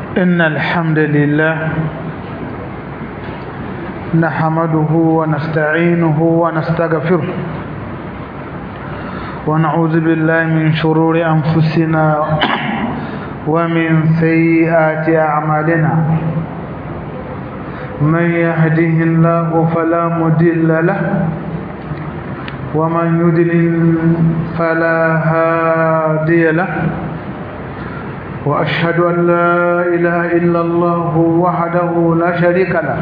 إن الحمد لله نحمده ونستعينه ونستغفره ونعوذ بالله من شرور أنفسنا ومن سيئات أعمالنا من يهده الله فلا مضل له ومن يضلل فلا هادي له وأشهد أن لا إله إلا الله وحده لا شريك له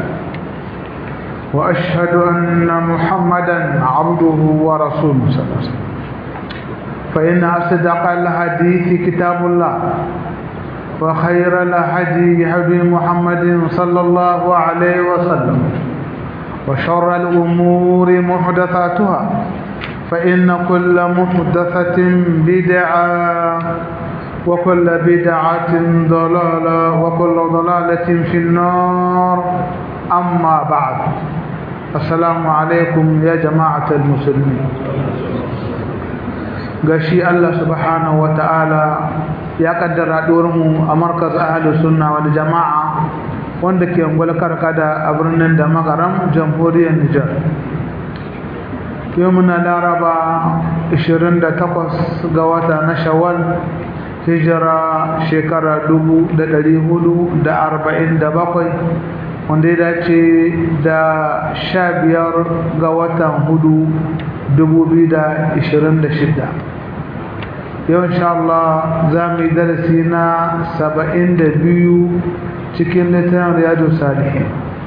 وأشهد أن محمدا عبده ورسوله صلى الله عليه وسلم فإن أصدق الحديث كتاب الله وخير الهدي هدي محمد صلى الله عليه وسلم وشر الأمور محدثاتها فإن كل محدثة بدعة وكل بدعة ضلالة وكل ضلالة في النار أما بعد السلام عليكم يا جماعة المسلمين gashi Allah subhanahu wata'ala ya kaddara mu a markaz ahlus sunna wal jama'a wanda ke ungwal karkada a birnin da magaram jamhuriyar Nijar yau muna laraba 28 ga wata na shawwal hijira shekara 447 wanda ya dace da 15 ga watan hudu 2026 yau insha Allah za mu yi darasi na 72 cikin littafin riyadu salihin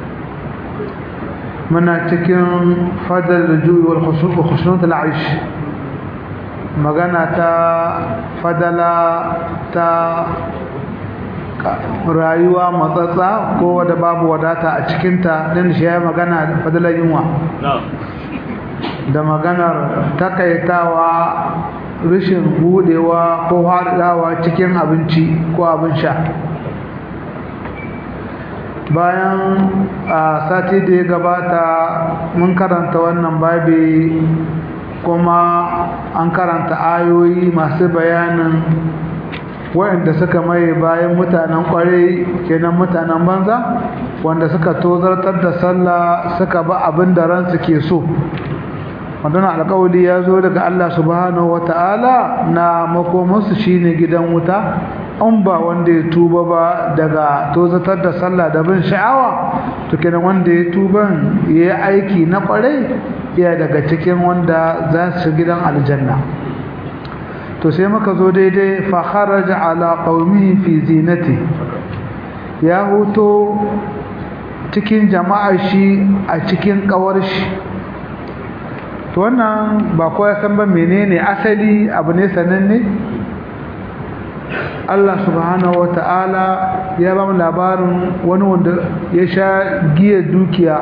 muna cikin fadar da juyi wal khusnut al-aish magana ta fadala ta rayuwa matsatsa ko wadda babu wadata a cikinta din shi ya magana da fadalar yunwa da maganar takaitawa rashin budewa ko haɗawa cikin abinci ko abin sha bayan a sati da ya gabata mun karanta wannan babi kuma an karanta ayoyi masu bayanin waɗanda suka maye bayan mutanen kwarai kenan mutanen banza wanda suka tozartar da sallah suka ba abin da ransu ke so wadana alkawali ya zo daga Allah subhanahu wata'ala na makomansu shine gidan wuta an ba wanda ya tuba ba daga tozatar da sallah da bin sha'awa to kenan wanda ya tuban ya yi aiki na kwarai ya daga cikin wanda za su gidan aljanna to sai muka zo daidai fa kharaja ala qaumihi fi zinati ya hoto cikin jama'ar shi a cikin kawar shi to wannan ba ko ya san ba menene asali abu ne sananne Allah subhanahu wata'ala ya ba mu labarin wani wanda ya sha giya dukiya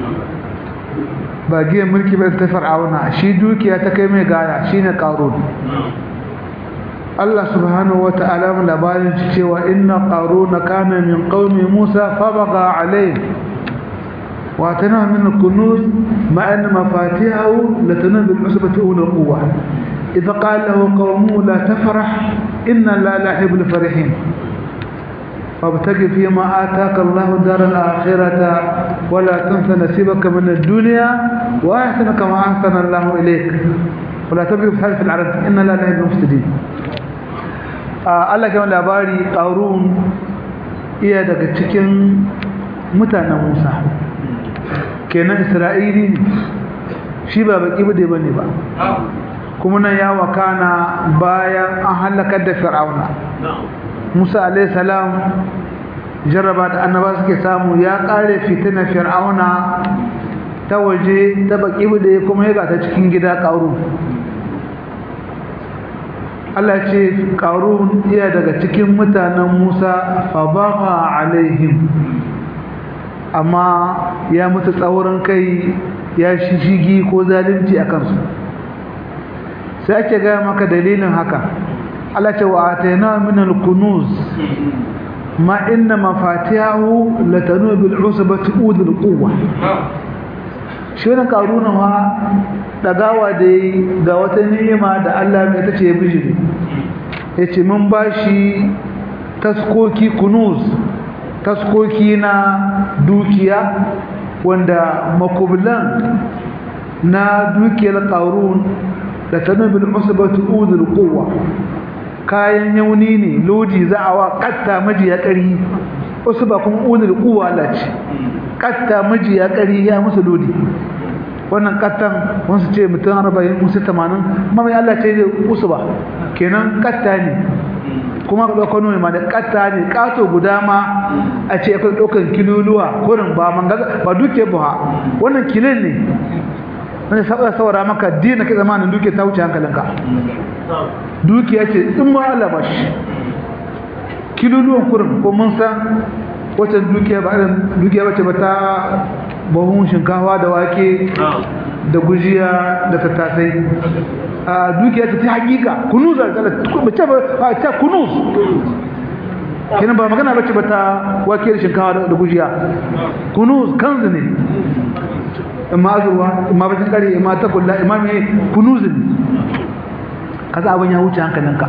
ba giya mulki ba ta fir'auna shi dukiya ta kai mai gaya shine qarun Allah subhanahu wata'ala mu labarin cewa inna qaruna kana min qaumi Musa fabaga alayhi wa tana min kunuz ma an mafatihahu latana bil usbati ul quwwa idha qala lahu qawmuhu la tafrah inna la la yuhibbul farihin فابتغ فيما آتاك الله دار الآخرة ولا تنس نصيبك من الدنيا وأحسن كما أحسن الله إليك ولا تبغي في الأرض إن لا نهي المفسدين Allah kan labari ƙarun iya daga cikin mutanen Musa kenan Isra'ili ne shi ba baki bude bane ba kuma nan ya wakana bayan an halakar da Fir'auna Musa alayhi salam jarraba da annaba suke samu ya kare fitinar Fir'auna ta waje ta baki bude kuma ya ga ta cikin gida ƙarun Allah ce ƙarun iya daga cikin mutanen Musa fabaha alaihim amma ya mutu tsaurin kai ya shishigi ko zalunci a kansu sai ake gaya maka dalilin haka Allah ce wa atayna min al-kunuz ma inna mafatihahu latanu bil usbati udul quwwa shi wannan karuna ma dagawa da ga wata ni'ima da Allah mai tace ya bijiri yace mun bashi taskoki kunuz taskoki na dukiya wanda makubulan na dukiyar ƙarun da tanubin usbatu udul quwwa kayan yauni ne lodi za a wa katta majiya ƙari usba kuma udul quwwa lati katta majiya ƙari ya musu lodi wannan kattan wasu ce mutum arba'in musu tamanin mamai Allah ce ne usba kenan katta ne kuma ka ɗauka nuna ma da katta ne ƙato guda ma a ce akwai ɗaukan kiluluwa kurin ba mangaza ba duke buha wannan kilin ne wani saboda saboda maka dina kai zamanin duke ta wuce hankalinka dukiya ce in ma Allah ba shi kiluluwan kurin ko mun san wacce dukiya ba irin dukiya bace ba ta bahun shinkawa da wake da gujiya da tattasai a dukiya ta hakika kunuz bace ba ta kunuz kenan ba magana bace ba ta wake da shinkawa da gujiya kunuz kanzu ne imma azurwa imma bacin kare imma takulla imma me kunuz ne kaza abin ya wuce hankalinka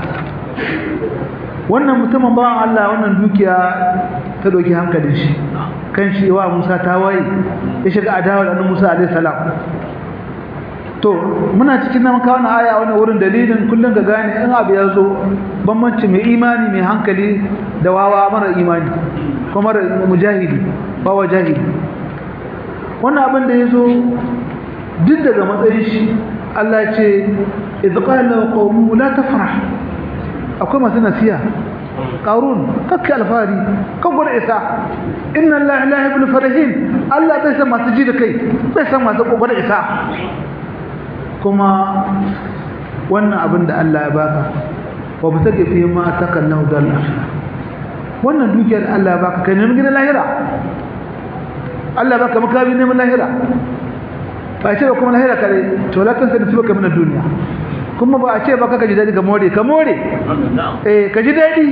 wannan mutumin bawan Allah wannan dukiya ta doki hankalin shi kan shi wa Musa ta waye ya shiga adawa da Musa alaihi salam to muna cikin nan kawo aya wannan wurin dalilin kullun ga gane in abu ya zo bambanci mai imani mai hankali da wawa mara imani kuma mara mujahidi wawa jahili wannan abin da ya zo duk daga matsayin shi Allah ce idh qala qawmu la tafrah akwai masu nasiya qarun kakki alfari kan gwada isa inna allaha la yuhibbu farihin Allah bai san masu ji da kai bai san masu gwada isa kuma wannan abin da Allah ya baka wa bitake fi ma takallahu dal wannan dukiyar Allah ya baka kai neman gidan lahira Allah baka makabi neman lahira ba ce ba kuma lahira kare to la tansa nasibaka min ad-dunya kuma ba a ce ba ka ji daɗi ka more ka more eh ka ji daɗi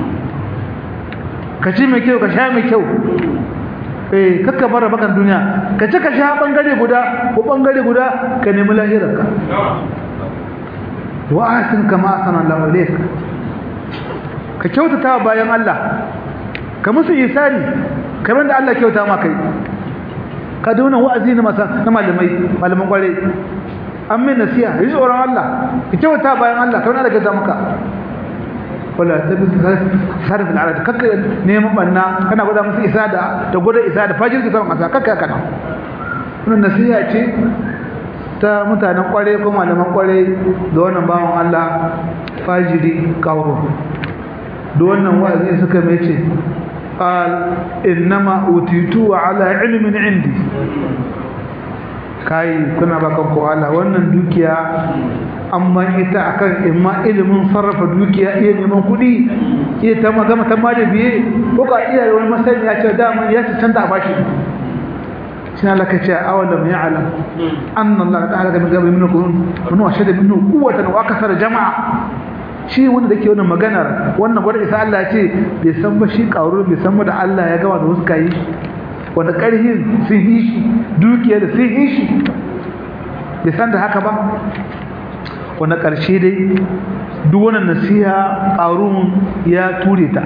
ka ci mai kyau ka sha mai kyau eh kakka fara bakan duniya ka ci ka sha bangare guda ko bangare guda ka nemi lahirarka wa ahsin kama ahsana Allah ilayk ka kyautata bayan Allah ka musu isani kamar da Allah kyauta ma kai ka dona wa'azi na malamai malaman kware an mai nasiya yi tsoron Allah ka kyauta bayan Allah kawai da gaza maka wala ta bi sarfin ala kakka neman banna kana gwada musu isa da da gwada isa da fajir ki sama kasa kakka kana wannan nasiya ce ta mutanen kware ko malaman kware da wannan bawan Allah fajiri kawo da wannan wa'azi suka mai ce قال إنما أوتيته على علم عندي kai kuna bakan ko Allah wannan dukiya amma ita akan imma ilimin sarrafa dukiya iya neman kuɗi iya ta magana ta ma da biye ko ka iya wani masani ya ce da mun ya tantance a bashi shi Allah ka ce awalam ya'lam anna Allah ta'ala min qabli minkum man washada minhu quwwatan wa akthara jama'a shi wanda da ke wannan maganar wannan gwada isa Allah ce bai san ba shi ƙauru bai san ba da Allah ya gama da wasu kayi wanda ƙarhin sun yi shi dukiya da sun yi shi bai san da haka ba wanda ƙarshe dai duk wannan nasiha ƙarun ya ture ta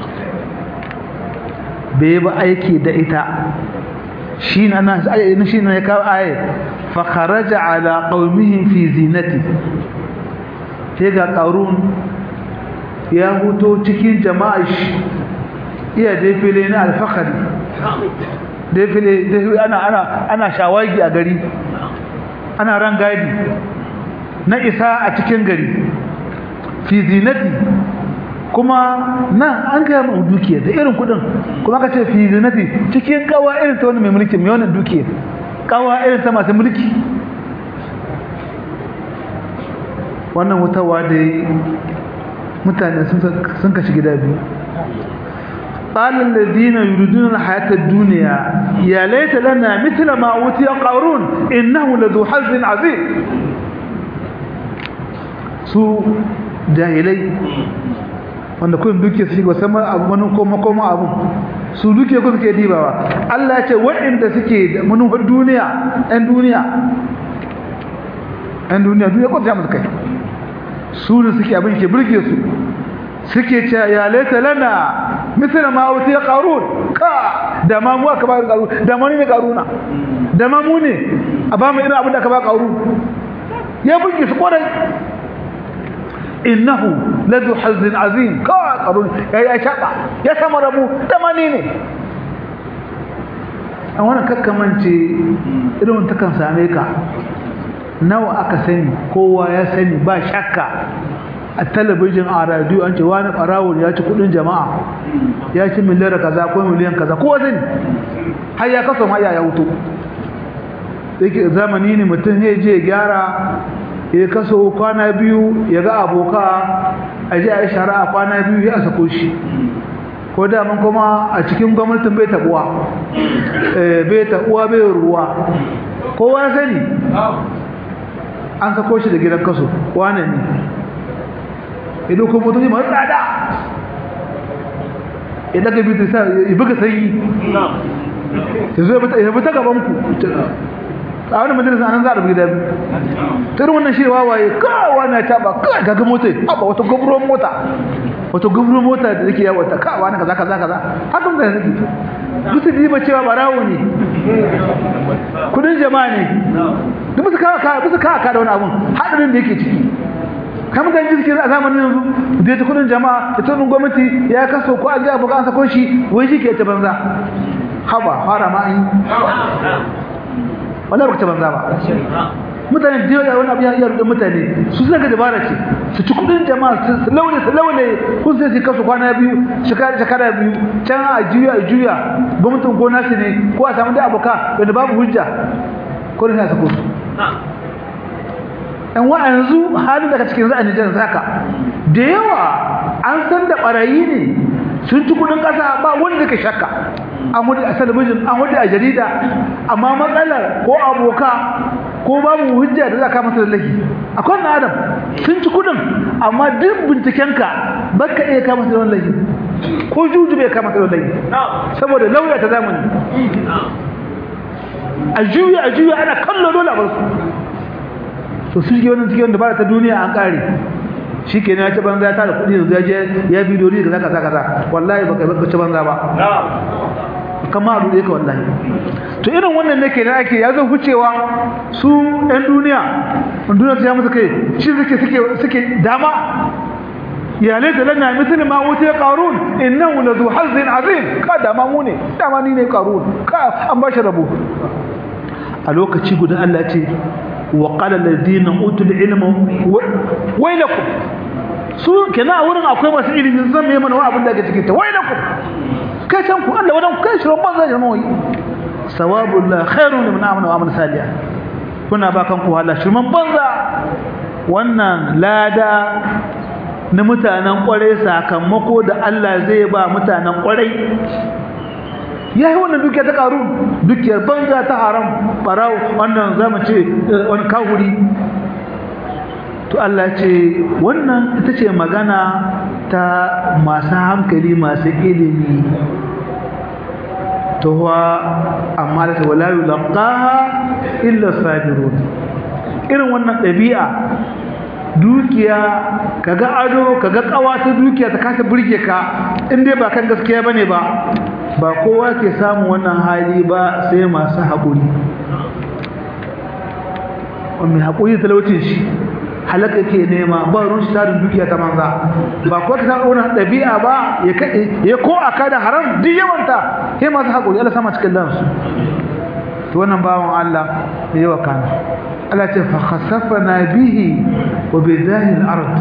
bai ba aiki da ita shi na na shi na ya kawo aye fa kharaja ala qaumihim fi zinati sai ga ƙarun ya huto cikin jama'a shi iya defile na alfakari defile ana ana ana shawagi a gari ana ran gadi na isa a cikin gari fi zinati kuma nan an gaya mu dukiya da irin kudin kuma ka ce fi zinati cikin kawa irin ta wani mai mulki mai wannan dukiya kawa irin ta masu mulki wannan wutawa da mutane sun kashi gida biyu قال الذين يريدون الحياة الدنيا يا ليت لنا مثل ما أوتي قارون إنه لذو حظ عظيم su jahilai wanda kun duke su shiga sama abu wani koma koma abu su duke ku suke dibawa Allah ya ce waɗanda suke da manufar duniya ɗan duniya ɗan duniya duniya ko ta musu kai su ne suke abin ke burge su suke ce ya laita lana misali ma wuce qarun ka da ma mu aka ba qarun da mu ne qaruna da ma mu ne a ba mu irin abin da aka ba qarun ya buge su kwarai innahu ladu hazin azim ka qarun ya ya shaba ya sama rabu da ma ne a wannan kakkamance irin ta kan same ka nawa aka sani kowa ya sani ba shakka a talabijin a radiyo an ce wani ɓarawun ya ci kudin jama'a ya ci miliyar kaza ko miliyan kaza kowa sani har ya kaso ma ya wuto yake zamani ne mutum ya je gyara ya kaso kwana biyu ya ga aboka a ji a yi shara a kwana biyu ya sako shi ko daman kuma a cikin gwamnatin bai tabuwa bai tabuwa bai ruwa kowa sani an sako shi da gidan kaso wane ne idan kuma mutum masu tsada idan ka bi ta ya buga sanyi ya zo ya bi ta gabanku a wani majalisa nan za a rubuta biyu ta irin wannan shi wawaye kawa na taba kawai gaga mota haɓa wata gwamnan mota wata gwamnan mota da take yawon ta kawa na kaza kaza kaza haka mutane suke bisa diba cewa barawo ne kudin jama'a ne duk bisa kawa kawa bisa kawa kawa da wani abun haɗarin da yake ciki kamar da yanzu cikin a zamanin yanzu da ya ta kudin jama'a da tunin gwamnati ya kaso ko an ji abu an sako shi wai shi ke ta banza haba fara ma an yi wallahi baka ta banza ba mutane da yawa wani abu ya rudin mutane su suna ga dabara ce su ci kudin jama'a su laune su laune kun sai su kasu kwana biyu shekara shekara biyu can a juya a juya gwamnatin gona su ne ko a samu da aboka wanda babu hujja ko da sa su ɗan wa yanzu halin daga cikin za a nijar zaka da yawa an san da ɓarayi ne sun ci kudin ƙasa ba wanda ka shakka an hudu a talabijin an hudu a jarida amma matsalar ko aboka ko babu hujja da za ka masa lallaki akwai na adam sun ci kudin amma duk bincikenka ba ka iya kama su lallaki ko juju bai kama su lallaki saboda lauya ta zamani a juya a juya ana kallo dole a barsu to su shige wannan cikin dabara ta duniya an kare shi ke ya ci banza ya tara kudi da ya ya bidiyo ne kaza kaza kaza wallahi baka baka ci banza ba kama a dole ka wallahi to irin wannan ne kenan ake ya zo hucewa su ɗan duniya ɗan duniya ta ya musu kai shi suke suke suke dama ya laita lana mithlu ma utiya qarun innahu ladhu hazzin azim ka dama mu ne dama ni ne qarun ka an bashi rabo a lokaci guda Allah ya ce وقال الذين اوتوا العلم ويلكم su kenan a wurin akwai masu ilimin zan mai mana abin da ke cikin ta wailakum kai can ku Allah wadan kai shirin banza da nawi sawabullah khairun liman amana wa amana salihan kuna ba kanku Allah shirman banza wannan lada na mutanen kwarai sakamako da Allah zai ba mutanen kwarai ya yi wannan dukiya ta karu dukiyar banza ta haram barawo wannan zama ce wani kahuri to Allah ce wannan ita ce magana ta masu hankali masu ilimi to wa amma da ta wala yulqaha illa sabirun irin wannan ɗabi'a dukiya kaga ado kaga kawa ta dukiya ta kasa burge ka in dai ba kan gaskiya bane ba ba kowa ke samun wannan hali ba sai masu haƙuri mai haƙuri talaucin shi halaka ke nema ba ruwan shi tarin dukiya ta manza ba kowa ka samun wannan ɗabi'a ba ya ko a kada haram duk yawanta sai masu haƙuri Allah sama cikin lansu to wannan bawan Allah da yawa kana Allah ce fa khasafana bihi wa bidahi al-ard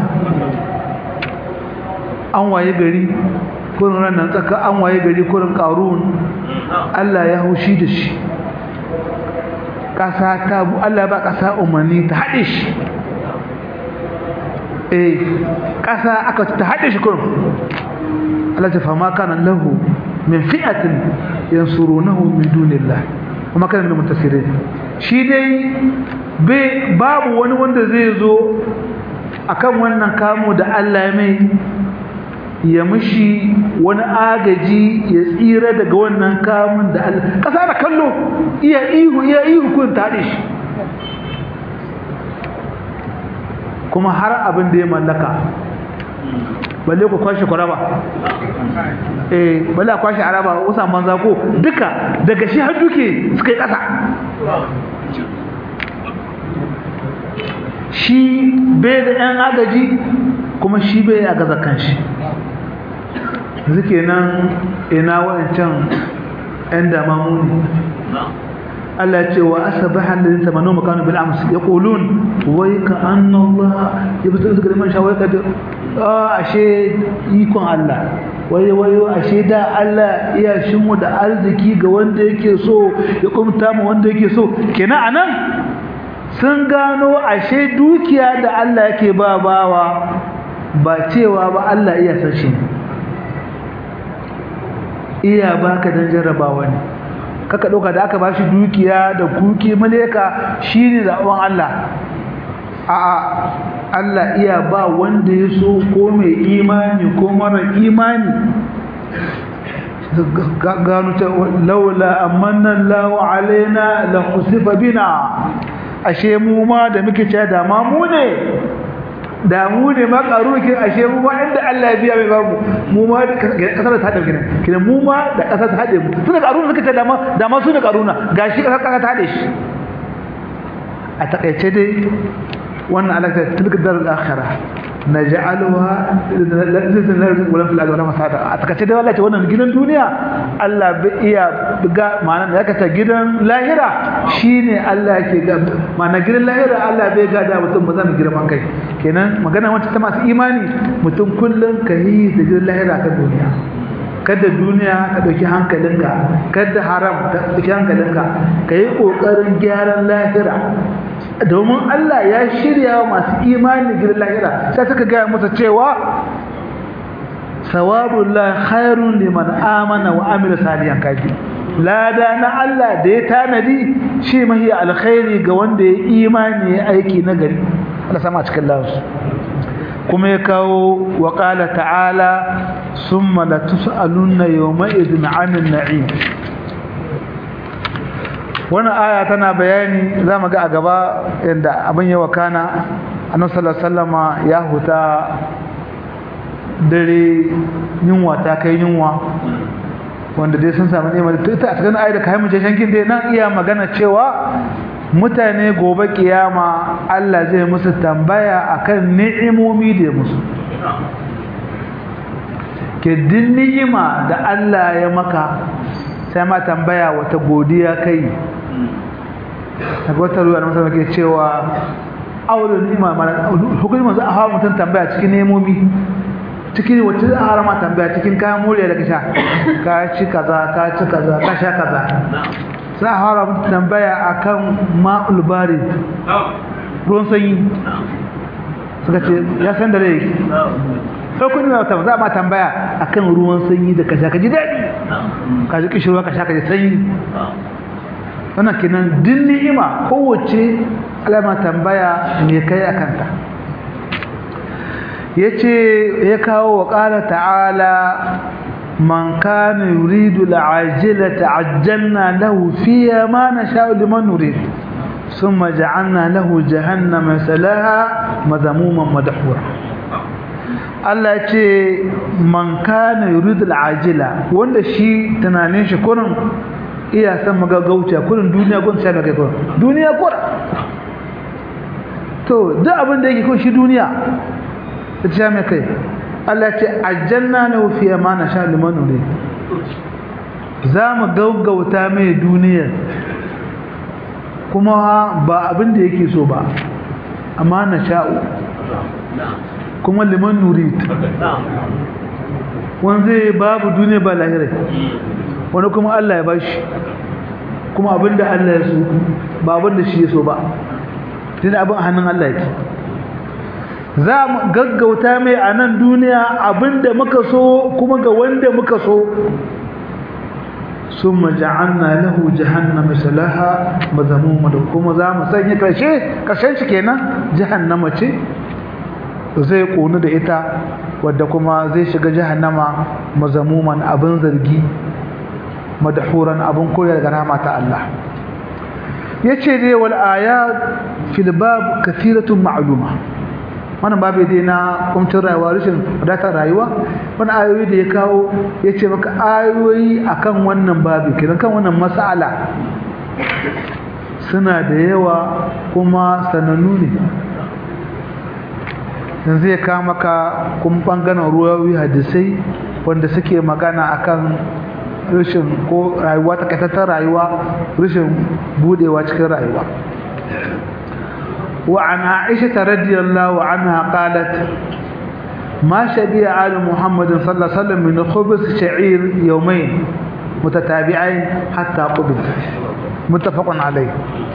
an waye gari kurin ranar tsaka an waye gari kurin ƙarun Allah ya haushi da shi ƙasa ta bu Allah ba ƙasa umarni ta haɗe shi eh ƙasa aka ta haɗe shi kurin Allah ta fama kanan lahu min fi'atin yansurunahu min dunillah kuma kana min muntasirin shi dai babu wani wanda zai zo akan wannan kamo da Allah mai ya mishi wani agaji ya tsira daga wannan kamun da Allah kasa da kallo iya ihu iya ihu kun tare shi kuma har abin da ya mallaka balle ku kwashe ku raba eh balle a kwashe araba usan banza ko duka daga shi har duke suka yi ƙasa shi bai da ɗan agaji kuma shi bai a gaza kanshi zuke nan ina waɗancan ‘yan damamu ne Allah ce wa asabaha alladhina tamanu makanu bil ams yaqulun wai ka anna Allah yabtu zikra man shawai ka ah ashe ikon Allah wai wai ashe da Allah iya shimu da arziki ga wanda yake so ya kumta mu wanda yake so kenan anan sun gano ashe dukiya da Allah yake ba bawa ba cewa ba Allah iya san shi iya baka dan jarrabawa ne kaka ɗauka da aka bashi dukiya da kuki maleka shine zaɓen Allah a'a Allah iya ba wanda ya so ko mai imani ko mara imani gano ta laula amanna Allahu alaina la khusifa bina ashe mu ma da muke cewa da ma mu ne da mu ne ma karukin ashe mu ma inda Allah ya biya mai babu mu ma da kasar ta hade kina kina mu ma da kasar ta hade mu tun da karuna suka ce da ma da ma su da karuna gashi kasar kasar ta hade shi a takaice dai wannan alaka tilka darul akhirah naj'aluha lillahi wa fil ardi masada a takaice dai wallahi wannan gidan duniya Allah bai iya ga ma'ana da yaka ta gidan lahira shine Allah yake ga ma'ana gidan lahira Allah bai ga da mutum ba zan girman kai kenan magana wacce ta masu imani mutum kullun ka yi da gidan lahira kan duniya kada duniya ka dauki hankalinka kada haram ka dauki hankalinka ka yi kokarin gyaran lahira domin Allah ya shirya wa masu imani gidan lahira sai suka gaya masa cewa sawabullah khairun liman amana wa amila salihan kaji lada na Allah da ya tanadi shi mahi alkhairi ga wanda ya imani ya aiki na gari Allah sama cikin lafiya kuma ya kawo wa qala ta'ala summa la tus'alunna yawma idhin 'anil na'im wannan aya tana bayani zamu ga a gaba yanda abin ya wakana annabi sallallahu alaihi wasallama ya huta dare yunwa ta kai yunwa wanda dai sun samu nema ita a cikin ayar da kai mu shankin dai nan iya magana cewa mutane gobe kiyama Allah zai musu tambaya akan ni'imomi da musu ke din ni'ima da Allah ya maka sai ma tambaya wata godiya kai daga wata ruwa na musamman ke cewa aulun ni'ima hukumin masu a hawa mutum tambaya cikin nemomi cikin wacce za a harama tambaya cikin kayan moriya da ka sha ka ci kaza ka ci kaza ka sha kaza sai a harama tambaya akan ma'ul bari ruwan sanyi suka ce ya san da rai sai kun yi wata za a ma tambaya akan ruwan sanyi da ka sha ka ji daɗi ka ji kishirwa ka sha ka ji sanyi wannan kenan din ni'ima kowace alama tambaya me kai a kanta yace ya kawo wa qala ta'ala man kana yuridu al'ajilata ajjalna lahu fiha ma nasha'u liman nurid thumma ja'alna lahu jahannama salaha madhamuman madhura Allah yace man kana yuridu al'ajila wanda shi tunanin shi kurin iya san magagauta kurin duniya gun sai magai kurin duniya kurin to duk abin da yake kun shi duniya ta mai kai Allah ce aljanna na fi amana sha liman nuri za mu gaugauta mai duniyar kuma ba abin da yake so ba amana sha'u kuma liman nuri wani zai babu duniya ba lahirai wani kuma Allah ya bashi kuma abin da Allah ya so ba abin da shi ya so ba tun abin hannun Allah yake za mu gaggauta mai a nan duniya abinda muka so kuma ga wanda muka so sun maja'anna lahu jahannama salaha mazamuma da kuma za mu sanya karshe karshen shi kenan jahannama ce zai konu da ita wadda kuma zai shiga jahannama mazamuman abin zargi madahuran abin koyar ga rama ta Allah yace dai wal ayat fil bab kathiratun ma'luma wannan babu dai na kumcin rayuwa rashin wadatar rayuwa wani ayoyi da ya kawo ya ce maka ayoyi akan wannan babu kiran kan wannan mas'ala suna da yawa kuma sanannu ne yanzu ya kawo maka kuma bangaren ruwawi hadisai wanda suke magana akan rashin ko rayuwa takaitattar rayuwa rashin budewa cikin rayuwa وعن عائشة رضي الله عنها قالت ما شبه آل محمد صلى الله عليه وسلم من خبز شعير يومين متتابعين حتى قبل متفق عليه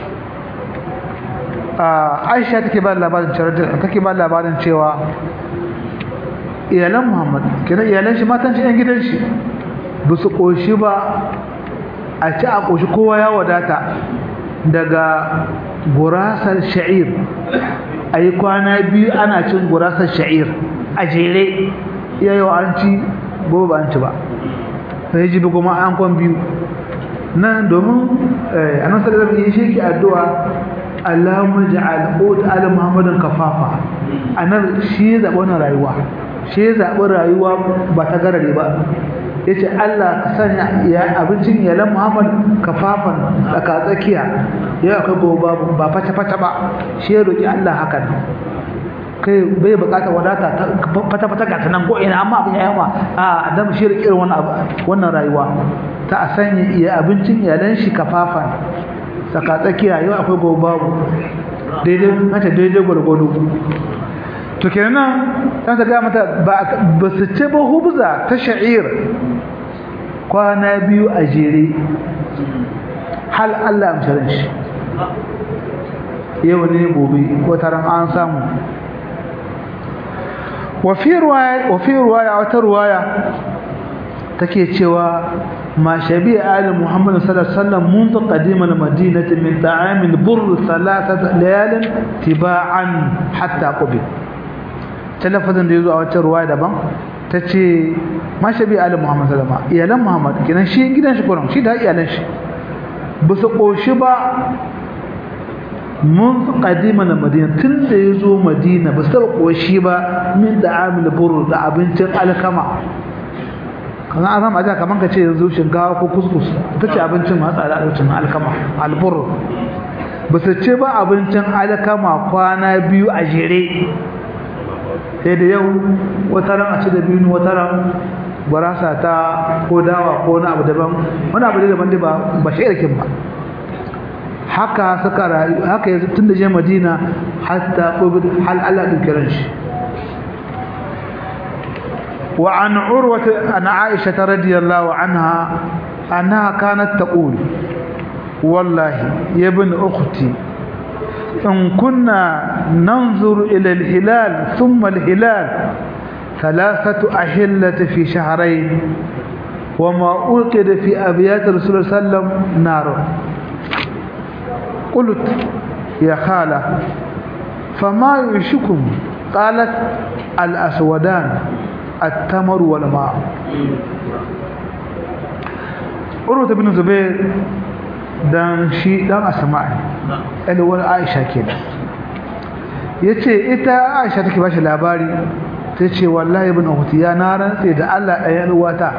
Aisha take ba labarin cewa take ba labarin cewa iyalan Muhammad kenan iyalan shi matan shi ɗan gidan shi ba su koshi ba a ci a koshi kowa ya wadata daga gurasar sha'ir a yi kwana biyu ana cin gurasar sha'ir a jere iya yau an ci gobe ba an ci ba sai ji bi kuma an kwan biyu nan domin a nan sallar yi shi ke addu'a Allahumma ja'al qut ala Muhammadin kafafa anan shi ya zaɓi wannan rayuwa shi ya zaɓi rayuwa ba ta garare ba yace Allah ka sanya ya abincin iyalan Muhammad kafafan tsaka tsakiya ya akwai gobe babu ba fata fata ba shi ya roki Allah hakan kai bai bukata wadata fata fata ga tanan ko ina amma abin ya yawa a adam shi rike wannan abu wannan rayuwa ta a sanya iya abincin iyalan shi kafafan tsaka tsakiya yau akwai gobe babu daidai mata daidai gwargwado to kenan ta ta ga mata ba su ce ba hubza ta sha'ir kwana biyu a jere hal Allah amsharin shi yau ne gobe ko taron an samu wafi ruwaya wata ruwaya take cewa ma shabi ali muhammad sallallahu alaihi wasallam mundu qadim al-madinati min ta'am al-burr thalathat layal tiba'an hatta qubil talafazin da yazo a wata ruwaya daban tace ma shabi ali muhammad sallallahu alaihi iyalan muhammad kinan shi gidan shi kuran shi da iyalan shi ba su koshi ba mun kadima na madina tun da ya zo madina ba su taba koshi ba min da amil buru da abincin alkama kan an zama aja kaman ka ce yanzu shinkawa ko kuskus ita ce abincin masu al'adocin alkama albur ba su ce ba abincin alkama kwana biyu a jere sai da yau wata ran a ci da biyu wata ran barasa ta ko dawa ko wani abu daban wani abu daban dai ba ba shi irkin ba haka suka rayu haka yanzu tun da je madina hatta qubid hal Allah din kiran shi wa an urwa an aisha radiyallahu anha annaha kanat taqul wallahi ya ibn ukhti in kunna nanzuru ila al-hilal thumma al-hilal ثلاثة أهلة في شهرين وما أوقد في أبيات رسول الله صلى الله عليه وسلم نار قلت يا خالة فما يعيشكم قالت الأسودان التمر والماء عروة بن زبير dan shi dan asma'i alwal aisha kenan yace ita aisha take bashi labari tace wallahi ibn ukhti ya na rantse da Allah ɗayan uwata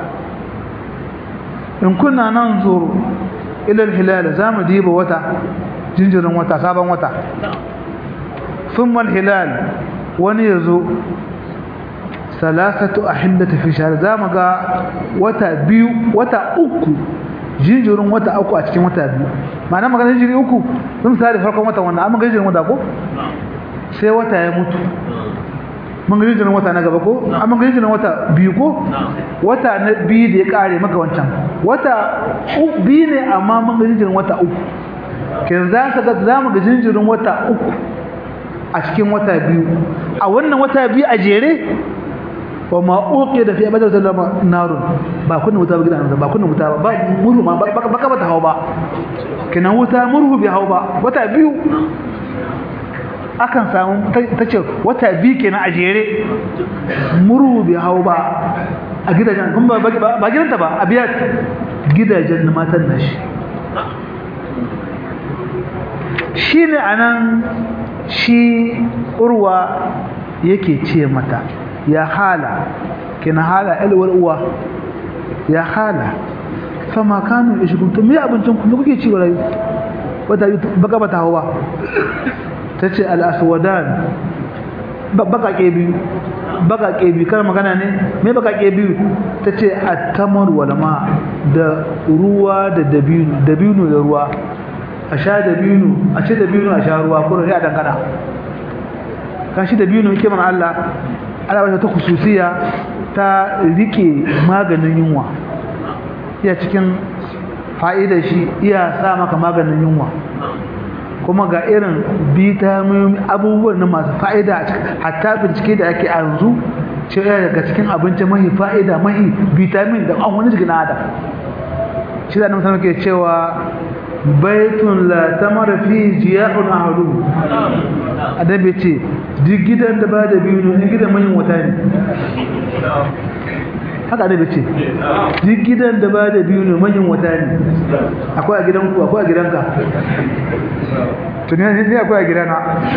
in kunna nan zuru ila al-hilal zamu diba wata jinjirin wata sabon wata thumma al-hilal wani yazo salasatu ahillati fi shahr zamu ga wata biyu wata uku jinjirin wata uku a cikin wata biyu ma'ana magana jinjiri uku sun sare farkon wata wannan amma jinjirin wata ko sai wata ya mutu mun ga jinjirin wata na gaba ko amma ga jinjirin wata biyu ko wata na biyu da ya kare maka wancan wata biyu ne amma mun ga jinjirin wata uku kin za ka ga za mu ga jinjirin wata uku a cikin wata biyu a wannan wata biyu a jere wa ma uqi da fi abada sallama narun ba kunna wuta ba gidan ba kunna wuta ba murhu ma ba ka bata hawa ba kinan wuta murhu bi hawa ba wata biyu akan samu tace wata biyu kenan a jere murhu bi hawa ba a gidajen kun ba ba gidanta ba a biya gidajen matan nashi shine anan shi urwa yake ce mata ya hala kina hala alwar uwa ya hala fama kanu ishgun to me abincin ku kuke ci wala wata baka bata hawa tace al aswadan baka ke biyu baka ke biyu kar magana ne me baka ke biyu tace at-tamar wal ma da ruwa da dabino dabino da ruwa a sha dabino a ce dabino a sha ruwa ko sai a dangana kan shi dabino yake mana Allah Allah ba ta khususiya ta rike maganin yunwa iya cikin fa'idar shi iya sa maka maganin yunwa kuma ga irin vitamin abubuwan na masu fa'ida a cikin hatta bincike da ake a yanzu ce daga cikin abinci mahi fa'ida mahi vitamin da an wani jikin adam shi da nan ke cewa baitun la tamara fi jiya'un ahlu adabi ce duk gidan da ba da biyu ne gidan manyan wata ne haka adabi ce duk gidan da ba da biyu ne manyan wata ne akwai a gidanku akwai a gidanka tuni ne akwai a gidana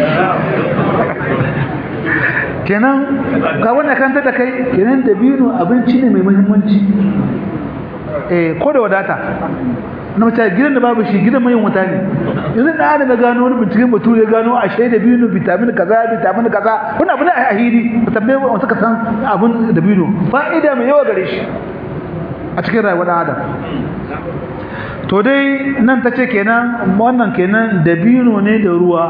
kenan ga wannan kan da kai kenan da biyu abinci ne mai muhimmanci eh ko da wadata na mace gidan da babu shi gidan mai wuta ne yanzu da ana da gano wani binciken batu ya gano a shaida biyu vitamin kaza vitamin kaza wani abu ne a ahiri tambaye wa suka san abun da biyu fa'ida mai yawa gare shi a cikin rayuwar dan adam to dai nan ta ce kenan wannan kenan da biyu ne da ruwa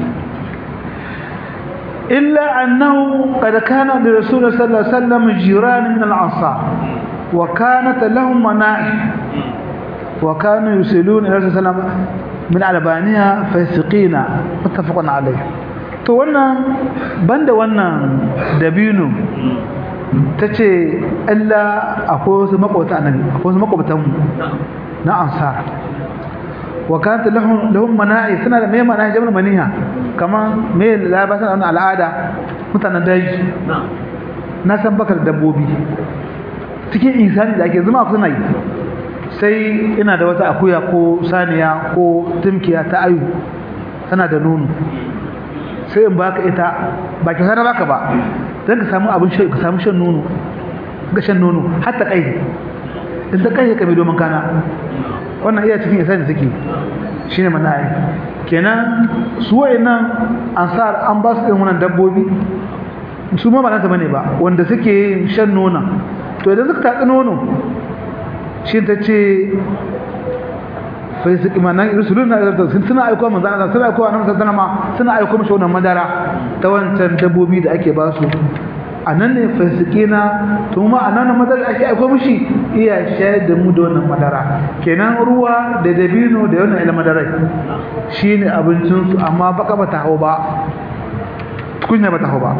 illa annahu qad kana li rasul sallallahu alaihi wasallam jiran min al-ansar wa kanat lahum mana'i وكانوا يرسلون الى رسول الله من albaniya fasiqina muttafaqun alayh to wannan banda wannan dabino tace Allah akwai wasu makwata annabi akwai wasu makwatan na ansar wa kanat lahum lahum mana'i suna da mai mana'i jama'a maniha kaman me labasa wannan al'ada mutanen daji na san bakar dabbobi cikin insani da ake zuma suna yi sai ina da wata akuya ko saniya ko tumkiya ta ayu tana da nono sai in baka ita ba ki sana baka ba dan ka samu abin shan ka samu shan nono ga shan nono har ta kai in ta kai ka mai domin kana wannan iya cikin isa da suke shine manai kenan su wayannan ansar an ba su irin wannan dabbobi su ma ba nasa bane ba wanda suke shan nona to idan suka tatsi nono shi ta ce fai su imanan rasulun na sun suna aiko manzo Allah suna aiko annabi sallallahu alaihi suna aiko mishi wannan madara ta wancan dabbobi da ake ba su anan ne fasikina to ma anan madara ake aiko mishi iya shayar da mu da wannan madara kenan ruwa da dabino da wannan ila madara shine abincin su amma baka bata hawo ba kunya bata hawo ba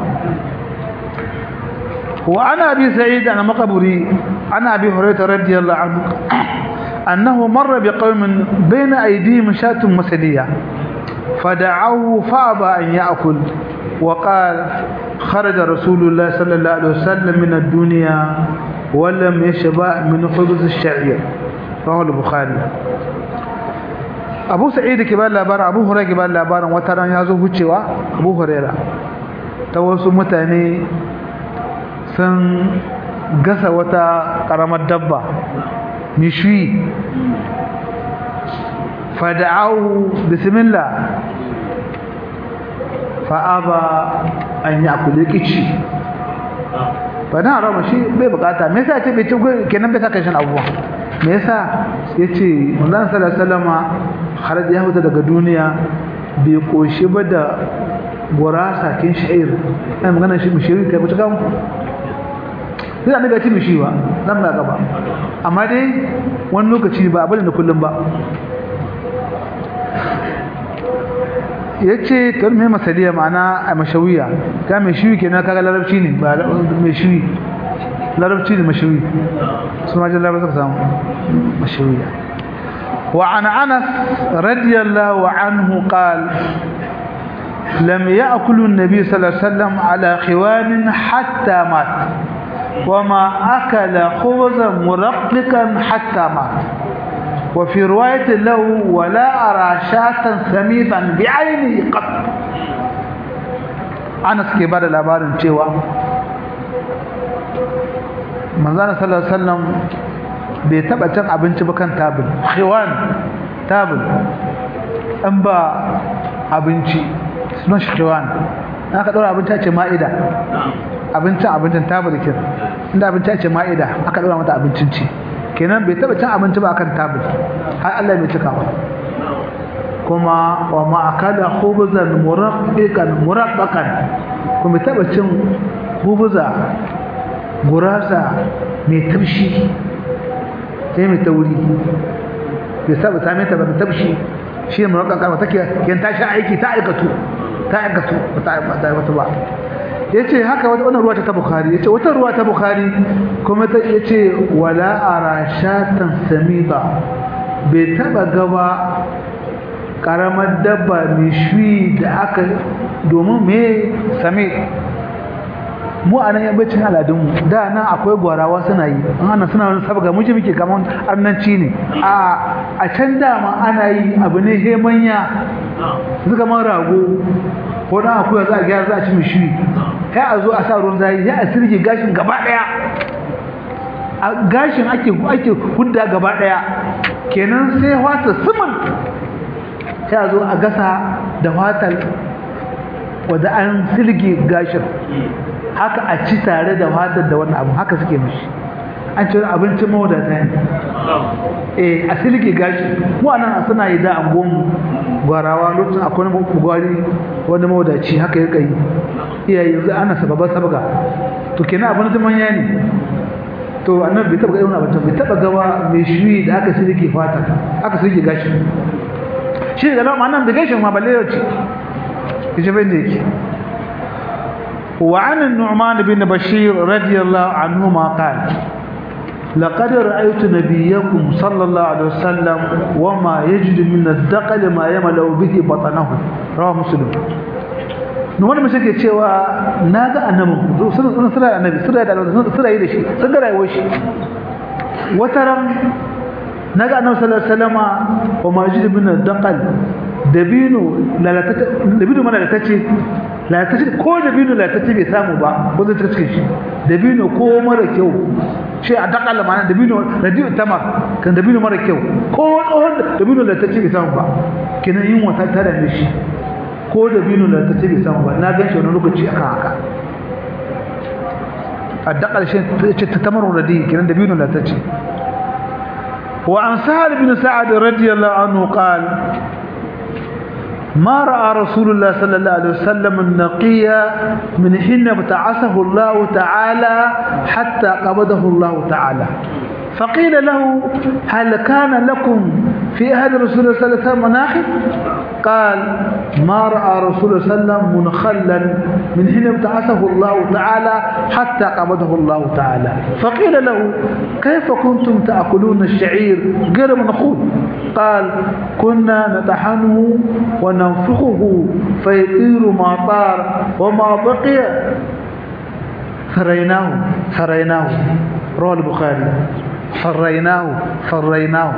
وعن أبي سعيد أنا مقبري عن أبي هريرة رضي الله عنه أنه مر بقوم بين أيديهم شاة مسلية فدعوه فأبى أن يأكل وقال خرج رسول الله صلى الله عليه وسلم من الدنيا ولم يشبع من خبز الشعير رواه البخاري أبو سعيد كبار لابار أبو هريرة كبار لابار وترى يازو هجوا أبو هريرة توسو متاني sun gasa wata karamar dabba nishwi fada'ahu bismillah fa'aba an yi akuli kici fada'an rama shi bai bukata me yasa ce bai ci kenan bai saka shan abubuwa me yasa ya ce manzan salasalama har ya fita daga duniya bai koshi ba da gurasa kin sha'ir ai magana shi mushiri kai mutu kan sai annabi ya ci mishi ba nan ba gaba amma dai wani lokaci ba abin da kullum ba yace to me masaliya ma'ana a mashawiya ka mai shiwi kenan kaga larabci ne ba mai shiwi larabci ne mashawi su ma jalla ba samu mashawiya wa an anas radiyallahu anhu qala لم يأكل النبي صلى الله عليه وسلم على خوان حتى مات وما أكل خبزا مرققا حتى مات وفي رواية له ولا أرى شاة سميثا بعينه قط Anas ke bada labarin cewa manzana sallallahu alaihi wasallam bai taba cin abinci ba kan tabul khiwan tabul an ba abinci sunan shi khiwan aka dora abinci a ce ma'ida abincin abincin tabul kin inda abinci a ce ma'ida aka dora mata abincin ci kenan bai taba cin abinci ba kan tabul har Allah mai cika ba kuma wa ma akala khubzan muraqqiqan muraqqaqan kuma taba cin khubza gurasa mai taushi sai mai tauri bai saba same ta ba mai taushi shi ne muraqqaqan wata ke yan tashi aiki ta aikatu ta aikatu ba ta aikatu ba yace haka wata wannan ruwa ta bukhari yace wata ruwa ta bukhari kuma ta yace wala arashatan samida bai taba gaba karamar dabba mai shui da aka domin me sami mu a nan yammacin aladunmu da nan akwai gwarawa suna yi ana suna wani sabga muji muke kamar arnanci ne a can dama ana yi abu ne hemanya su kamar rago ko dan akuya za a gyara za a ci mai shui kai a zo a sa ruwan zai ya a sirge gashin gaba daya a gashin ake ake hudda gaba daya kenan sai wata sumun sai a zo a gasa da fatar wadda an silge gashin haka a ci tare da fatar da wannan abu haka suke mishi an ci abincin mawadata ne eh a silge gashi mu anan suna yi da angon gwarawa lokacin akwai wani gwari wani mawadaci haka ya kai iyaye yanzu ana sababa sabga to kenan abin da manya ne to annabi bai taba ga irin abincin bai taba gawa mai shuyi da aka silge fatar aka silge gashi shi da nan nan da gashin ma balle yau ce yace bai da yake وعن النعمان بن بشير رضي الله عنهما قال لقد رأيت نبيكم صلى الله عليه وسلم وما يجد من الدقل ما يملأ به بطنه رواه مسلم Numan mace ke cewa na ga annabin sun sura annabi sura da sura yi da shi sun ga rayuwar shi wata ran na ga annabi sallallahu alaihi wasallama wa majid bin daqal dabino lalatata dabino mana latace latace ko dabino latace bai samu ba ko zai cikin shi dabino ko mara kyau shi a daqal mana dabino radio tamar kan dabino mara kyau ko tsohon dabino latace bai samu ba kenan yin wata ta da shi ko dabino latace bai samu ba na ga shi wani lokaci aka haka a daqal shi ta tamar radi kenan dabino latace وعن سهل بن سعد رضي الله عنه قال ما رأى رسول الله صلى الله عليه وسلم النقي من حين ابتعثه الله تعالى حتى قبضه الله تعالى فقيل له هل كان لكم في أهل رسول الله صلى الله عليه وسلم مناخب قال ما رأى رسول الله صلى الله عليه وسلم منخلا من حين ابتعثه الله تعالى حتى قبضه الله تعالى فقيل له كيف كنتم تأكلون الشعير غير منخول قال كنا نطحنه وننفخه فيطير ما طار وما بقي ثريناه ثريناه رواه البخاري فريناه فريناه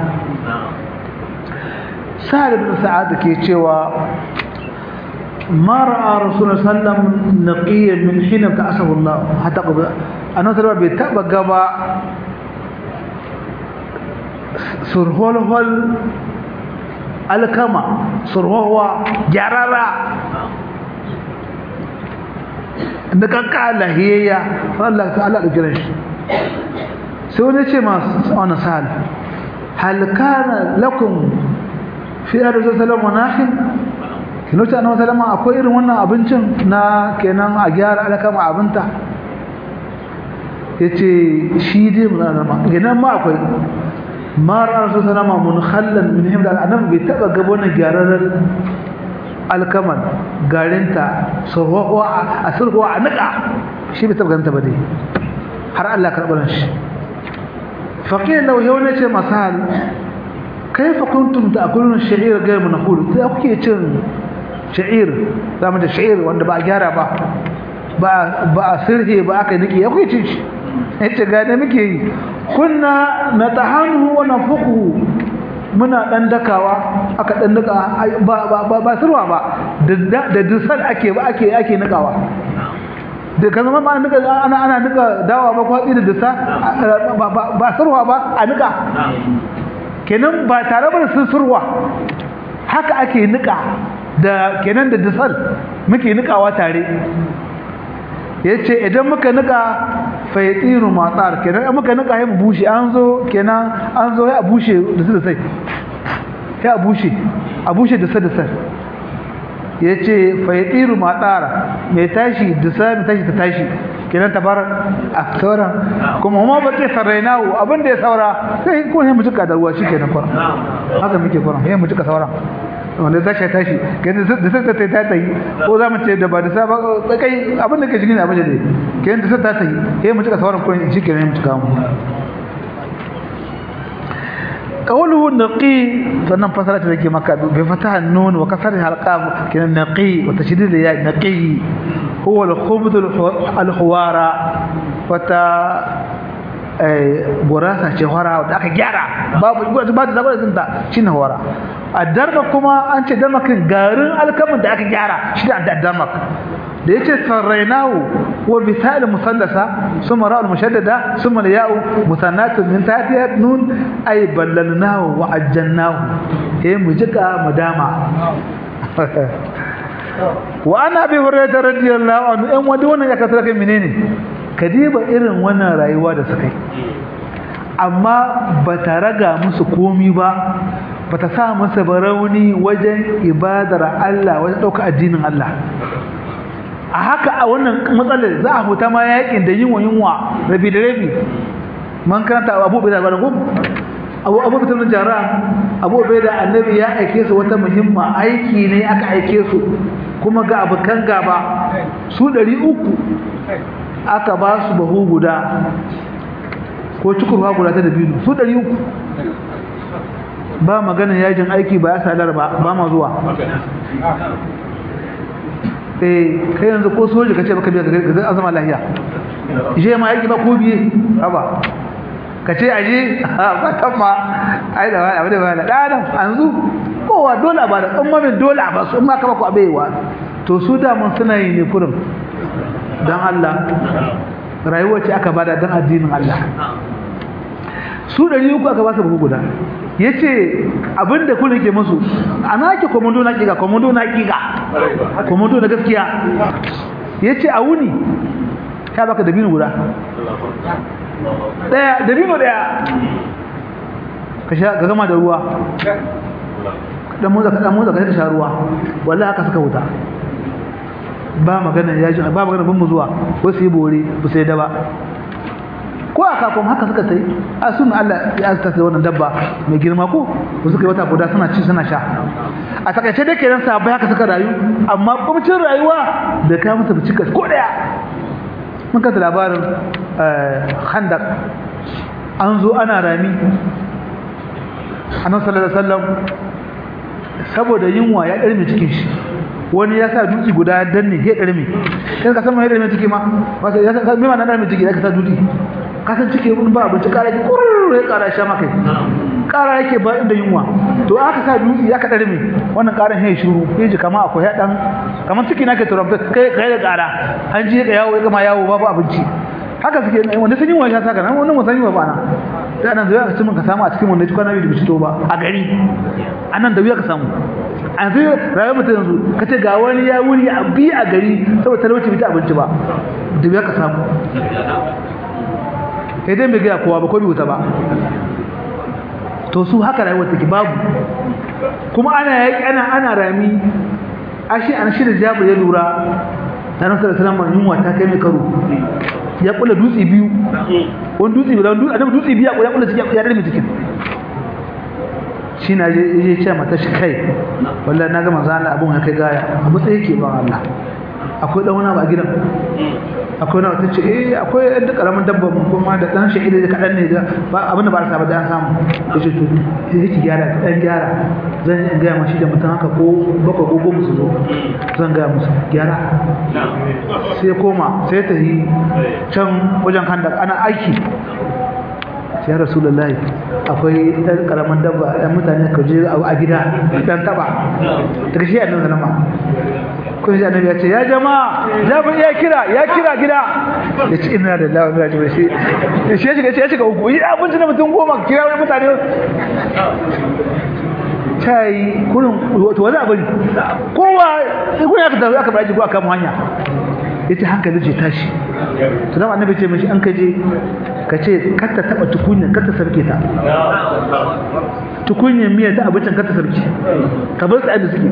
سهل بن سعاد ke cewa ما راى رسول الله صلى الله عليه وسلم نقيا من حين ابتعثه الله حتى قبل annabi sallallahu bai taba gaba surholhol alkama surhowa gyarara da kanka lahiyayya Allah ta'ala da kiran shi sai wani ce masu wani sa'al hal kana lakum fi arzu salama nahin kinuta na salama akwai irin wannan abincin na kenan a gyara alkama abinta yace shi dai mun zama kenan ma akwai ma rasu salama mun khallan min himda annabi bai taba gaba wannan gyararar alkaman garinta surhuwa a surhuwa a nika shi bai taba ganta ba dai har Allah karɓar shi faqil law yawna ce masal kaifa kuntum ta'kuluna ash-sha'ir ghayr manqul sai kuke cin sha'ir zamu da sha'ir wanda ba a gyara ba ba ba a sirhe ba aka niki ya kuke cin shi yace ga da muke yi kunna natahanu wa nafuqu muna dan dakawa aka dan daka ba ba ba sirwa ba da da dusan ake ba ake ake nakawa da kan zama ba nika ana ana nika dawa ba kwatsi da dasa ba sarwa ba a nika kenan ba tare ba da sun surwa haka ake nika da kenan da dasal muke nikawa tare yace idan muka nika faytiru matsar kenan muka nika ya bushe an zo kenan an zo ya bushe da su da sai ya bushe a bushe da sai da sai yace faytiru matsar mai tashi da sai mai tashi ta tashi kenan tabar a sauran kuma kuma ba ce sarrainawo abin da ya saura sai kuma sai mu cika da ruwa shikenan kwa haka muke kwa sai mu cika sauran wanda za shi tashi kenan da sai ta ta ta yi ko za mu ce da ba da sa ba kai abin da ke cikin abin da dai kenan da sai ta ta yi sai mu cika sauran kuma shikenan mu cika mu قوله نقي فنن فسرت لك مكة بفتح النون وكسرها القاف كان نقي وتشديد الياء نقي هو الخبز الحوارى فتا burasa ce hora da aka gyara babu ba da zabar zinta shine hora a darma kuma an ce darmakin garin alkamin da aka gyara shi da darmak da yace sarrainahu wa bisal musallasa summa ra'ul mushaddada summa ya'u musannatun min tahtiha nun ay ballalnahu wa ajjalnahu eh mu jika mu dama wa ana bi hurairah radiyallahu anhu in wadi wannan ya kasar kai menene kadiba irin wannan rayuwa da suka yi amma ba ta raga musu komi ba ba ta sa masa barauni wajen ibadar Allah wajen ɗauka addinin Allah a haka a wannan matsalar za a huta ma yakin da yunwa yunwa rabi da rabi man karanta abu bai da bada gum abu abu bitan jara abu bai da annabi ya aike su wata muhimma aiki ne aka aike su kuma ga abukan gaba su 300 aka ba su bahu guda ko cikurwa guda ta dabino su 300 ba magana yajin aiki ba ya sadar ba ba ma zuwa eh kai yanzu ko soji kace baka biya ga azama lahiya je ma yaki ba ko biye haba kace aje ba tamma ai da wani abu da wani dan anzu kowa dole a bada in ma bin dole a ba su in ma ka ba ku abewa to su da mun suna yi ne kurum dan Allah rayuwa ce aka bada dan addinin Allah su ɗari uku aka ba su buhu guda ya ce abinda kuna ke musu ana ke komando na ƙiga komando na ƙiga komando na gaskiya ya ce a wuni ya baka dabino guda ɗaya dabino ɗaya ka sha ga gama da ruwa ɗan motsa kaɗan motsa ka sha ruwa wallahi haka suka wuta ba magana ya ji ba magana bin mu zuwa wasu yi bore ba sai da ba ko a kafin haka suka sai a sun Allah ya azta sai wannan dabba mai girma ko ba suka yi wata guda suna ci suna sha a takaice da kenan sabai haka suka rayu amma kumcin rayuwa da ka musu cikas ko daya mun kasa labarin khandak an zo ana rami annabi sallallahu alaihi wasallam saboda yunwa ya ɗarme cikin shi wani ya sa dutse guda ya danne ya ɗarme kai ka san mai ɗarme ciki ma wasa ya san me ma na ɗarme ciki ya ka sa dutse ka san ciki mun ba abinci ƙara ki kurur ya ƙara sha maka ƙara yake ba inda yunwa to aka sa dutse ya ka ɗarme wannan ƙaran ya shiru ya ji kama akwai ya ɗan kamar ciki na ke turam kai kai da ƙara an ji ka yawo ya gama yawo babu abinci haka suke wanda sun yi wa ya saka nan wannan musan yi wa bana da nan da wuya ka ci mun ka samu a cikin wanda kwana biyu da fito ba a gari anan da wuya ka samu a zai rayuwar mutum yanzu ka ce ga wani ya wuri a bi a gari saboda talauci bai ci abinci ba da wuya ka samu kai dai bai gaya kowa ba ko bai wuta ba to su haka rayuwar take babu kuma ana yaki ana ana rami ashi an shi da jabu ya lura ta nan sallallahu alaihi wasallam yunwa ta kai mai karo ya kula dutse biyu wani dutse biyu annabi dutse biyu ya kula cikin ya dare cikin shi na je je ce mata shi kai wallahi na ga manzo Allah abun ya kai gaya abu sai yake ba Allah akwai dan wani ba gidan akwai na wata ce eh akwai ɗan da karamin dabba mun kuma da dan shi da kadan ne da ba abin da ba sa ba da an samu yace to sai yake gyara dan gyara zan yi ga mashi da mutum haka ko bakwai ko goma su zo zan ga musu gyara sai koma sai ta yi can wajen kanda ana aiki ya rasulullahi akwai ɗan ƙaramin dabba ɗan mutane ka je a gida ɗan taɓa daga shi annabi sallama ko shi annabi ya ce ya jama'a jabir ya kira ya kira gida ya ce ina da lawa mira jibril shi shi ya shiga ya shiga uku yi abinci na mutum goma kira wani mutane cai kurin to wani abu kowa kun ya ka aka bar ko aka mu hanya yace hankali ce tashi to dan annabi ce mishi an kaje ka ce kar ta taba tukunya kar ta sarke ta tukunya miya ta abincin kar ta sarke ka bar tsaye da suke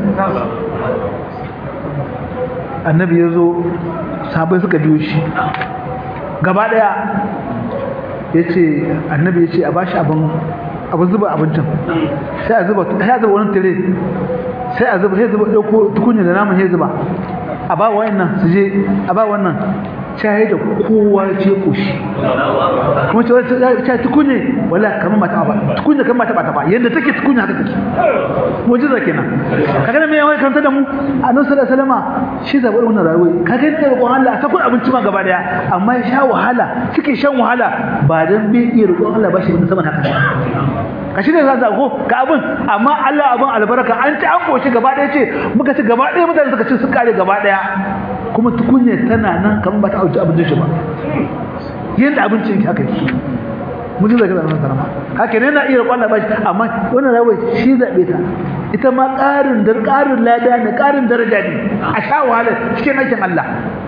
annabi ya zo sabai suka biyo shi gaba daya ya ce annabi ya ce a bashi abin abin zuba abincin sai a zuba sai a zuba wani tire sai a zuba sai zuba ɗauko tukunya da naman sai zuba a ba wannan su je a ba wannan shaye da kowa ce koshi kuma ce wata ta tukunye wala kamar mata ba tukunye kamar mata ba ta ba yadda take tukunye haka take mujiza kenan kaga me yawan kanta da mu annabi sallallahu alaihi wasallam shi zabi wannan rayuwa kaga ne roƙon Allah a sakun abinci ma gaba daya amma ya sha wahala suke shan wahala ba dan bai iya roƙon Allah ba shi bin saman haka ka shi ne za ko ka abin amma Allah abin albarka an ci an koshi gaba daya ce muka ci gaba daya mutane suka ci su kare gaba daya kuma tukunye tana nan kamar ba ta auci abincin shi ba yadda abincin ki aka yi mutum zai gaza nan sarama haka ne na iya kwana bashi amma wannan rawai shi zaɓe ta ita ma ƙarin dar ƙarin lada ne ƙarin daraja ne a sha wahala cikin aikin Allah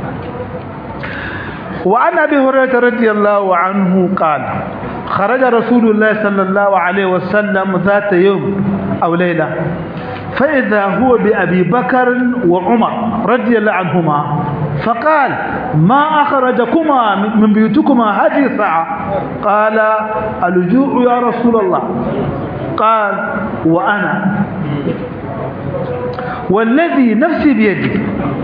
wa an abi hurairah radiyallahu anhu qala خرج رسول الله صلى الله عليه وسلم ذات يوم أو ليلة فإذا هو بأبي بكر وعمر رضي الله عنهما فقال ما أخرجكما من بيوتكما هذه الساعة قال الجوع يا رسول الله قال وأنا والذي نفسي بيدي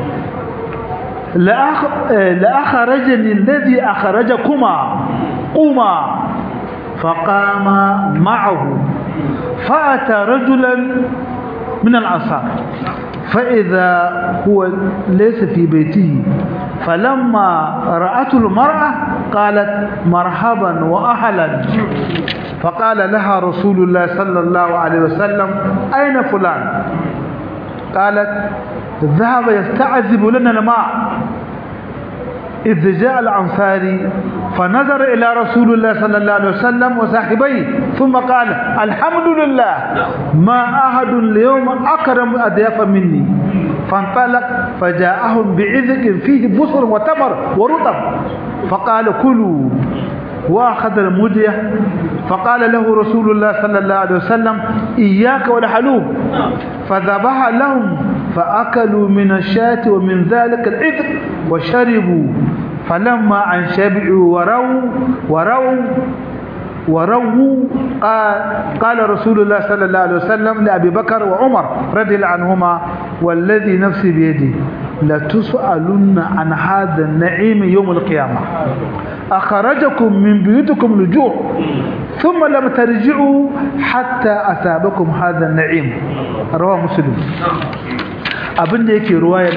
لأخ... لأخرجني الذي أخرجكما قوما فقام معه فأتى رجلا من الأنصار فإذا هو ليس في بيته فلما رأته المرأة قالت مرحبا وأهلا فقال لها رسول الله صلى الله عليه وسلم أين فلان قالت ذهب يستعذب لنا الماء إذ جاء الأنصاري فنظر إلى رسول الله صلى الله عليه وسلم وصاحبيه ثم قال الحمد لله ما أحد اليوم أكرم أضياف مني فانطلق فجاءهم بعذق فيه بصر وتمر ورطب فقال كلوا وأخذ المدية فقال له رسول الله صلى الله عليه وسلم إياك والحلوب فذبح لهم فأكلوا من الشاة ومن ذلك العذق وشربوا فلما أن شبعوا وروا وروا ورووا قال, قال رسول الله صلى الله عليه وسلم لأبي بكر وعمر رضي الله عنهما والذي نفسي بيده لتسألن عن هذا النعيم يوم القيامة أخرجكم من بيوتكم لجوع ثم لم ترجعوا حتى أثابكم هذا النعيم رواه مسلم abin da yake ruwayar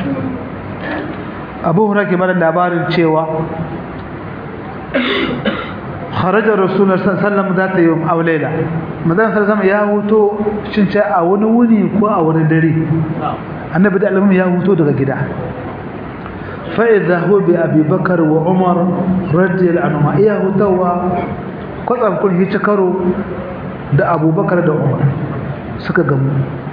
abu hurake mara labarin cewa kharajar rasulun sallam za ta yi wa aulaila madan sallam ya huto cince a wani wuni ko a wani dare annabi da alamun ya huto daga gida fa'iza hu bi abubakar wa umar radiyal anuma iya hutawa kwatsam kun hice karo da abubakar da umar suka gamu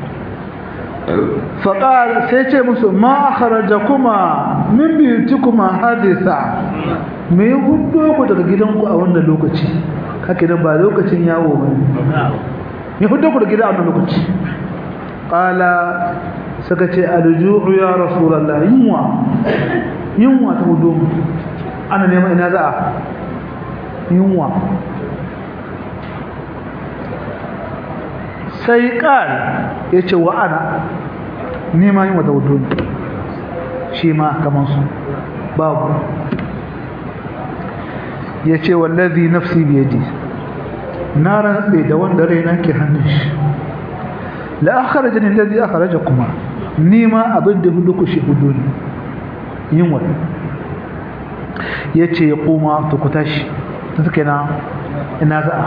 faƙar sai ce musu ma kharaja kuma min biyuti kuma hadisa me yi hudu ku daga gidanku a wannan lokaci haka idan ba lokacin yawo ba me hudu ku daga gida a wannan lokaci ƙala suka ce aljuhu ya rasulallah yunwa yunwa ta hudu ana neman ina za a yunwa sai ƙal ya ce wa ana nema yin wata hudu shi ma kamar su babu ya ce wallazi nafsi biyadi na rantse da wanda raina ke hannun shi la akharaja ni allazi akharaja kuma nima abin da hudu ku shi hudu ne yin wani ya ce ya koma ta ku tashi ta suke na ina za a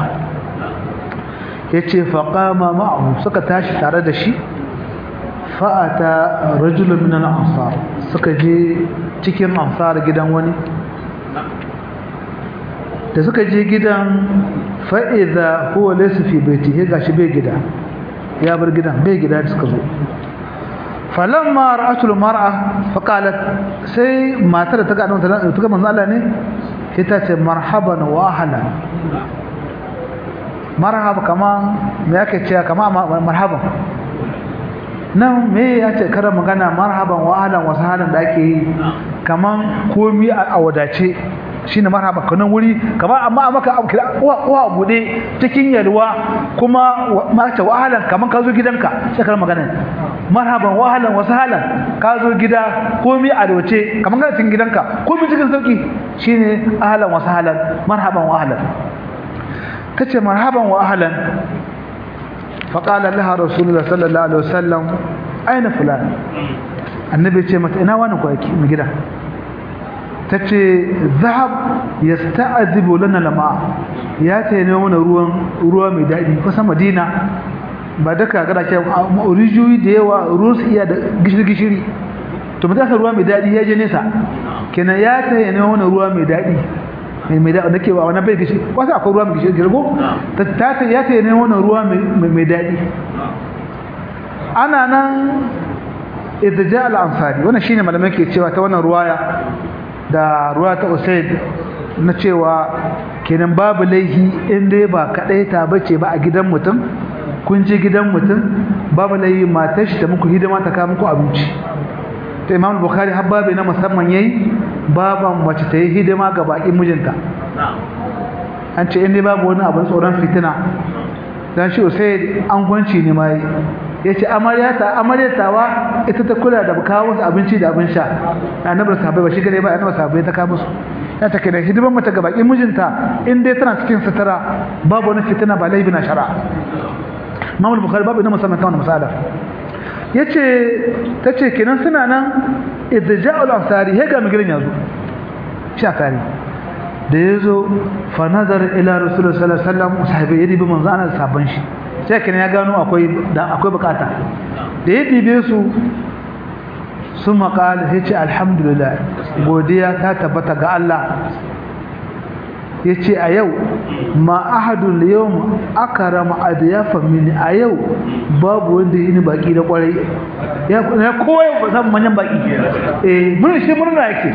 yace faqama ma'ahu suka tashi tare da shi fa'ata rajulun min al-ansar suka je cikin ansar gidan wani da suka je gidan fa'iza huwa laysa fi baitihi gashi bai gida ya bar gidan bai gida da suka zo falamma ra'atul mar'a faqalat sai matar ta ga annabi ta ga manzo Allah ne sai ta ce marhaban wa ahlan marhaba kaman me yake cewa kama marhaban nan me ya ce kara magana marhaban wa ahlan wa sahlan da ake yi kaman komi a wadace shine marhaba kanan wuri kamar amma maka abu kira uwa uwa bude cikin yalwa kuma mace wahalan kaman ka zo gidanka sai kar magana marhaban wahalan wa sahlan ka zo gida komai a doce kaman ka cikin gidanka komai cikin sauki shine ahlan wa sahlan marhaban wa ahlan tace marhaban wa ahlan faqala laha rasulullah sallallahu alaihi wasallam aina fulan annabi ce mata ina wani ko yake mu gida tace zahab yasta'dibu lana lama ya ta ne mana ruwan ruwa mai dadi kusa madina ba daka gada ce rijiyoyi da yawa ruwan su iya da gishiri gishiri to mutum ruwa mai dadi ya je nesa kenan ya ta ne mana ruwa mai dadi mai mai dadi nake ba wannan bai gishiri wasu akwai ruwa mai gishiri girgo ta ta ya ta ne mana ruwa mai dadi ana nan idja al-ansari wannan shine malamai ke cewa ta wannan ruwaya da ruwa ta usaid na cewa kenan babu laihi in dai ba kadai ta bace ba a gidan mutum kun je gidan mutum babu laihi matar shi ta muku hidima ta kawo muku abinci ta imam bukhari har babu na musamman yayi baban mace ta yi hidima ga bakin mijinta an ce in dai babu wani abin tsoron fitina dan shi usaid an gwanci ne mai yace amaryata amaryatawa ita ta kula da kawo musu abinci da abin sha annabi sahabbai ba shi gare ba annabi sahabbai ta kawo musu ya take da hidiman mata ga bakin mijinta in dai tana cikin sutura babu wani fitina ba laifi na shari'a Imam Bukhari babu ina musamman ta wannan misala yace tace kenan suna nan idja'ul ansari he ga migirin yazo sha kare da yazo fa nazar ila rasulullah sallallahu alaihi wasallam sahabbai yadi bi manzo ana sabban shi sai kenan ya gano akwai akwai bukata da ya dibe su sun maƙali sai ce alhamdulillah godiya ta tabbata ga Allah ya ce a yau ma ahadun yau aka rama adiyafa mini a yau babu wanda yi ni baki da kwarai ya kowai ba zan manyan baki eh mun shi murna yake